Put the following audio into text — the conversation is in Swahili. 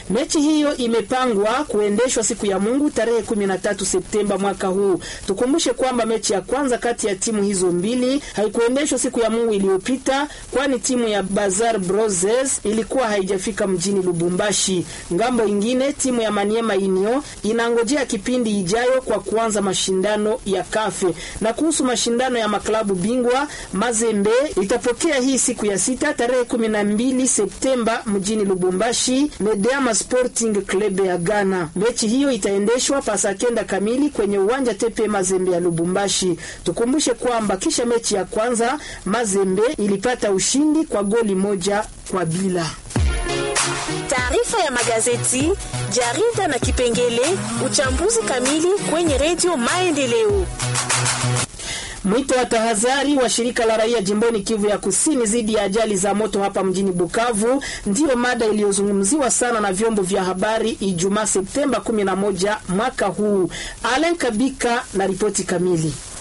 Mechi hiyo imepangwa kuendeshwa siku ya Mungu tarehe 13 Septemba mwaka huu. Tukumbushe kwamba mechi ya kwanza kati ya timu hizo mbili haikuendeshwa siku ya Mungu iliyopita, kwani timu ya Bazar Broses ilikuwa haijafika mjini Lubumbashi. Ngambo ingine timu ya Maniema Inyo inangojea kipindi ijayo kwa kuanza mashindano ya kafe. Na kuhusu mashindano ya maklabu bingwa, Mazembe itapokea hii siku ya sita tarehe 12 Septemba mjini Lubumbashi Medeama Sporting Club ya Ghana. Mechi hiyo itaendeshwa pasa kenda kamili kwenye uwanja Tepe Mazembe ya Lubumbashi. Tukumbushe kwamba kisha mechi ya kwanza Mazembe ilipata ushindi kwa goli moja kwa bila. Taarifa ya magazeti, jarida na kipengele uchambuzi kamili kwenye redio Maendeleo. Mwito wa tahadhari wa shirika la raia jimboni Kivu ya Kusini dhidi ya ajali za moto hapa mjini Bukavu ndiyo mada iliyozungumziwa sana na vyombo vya habari Ijumaa Septemba 11 mwaka huu. Alen Kabika na ripoti kamili.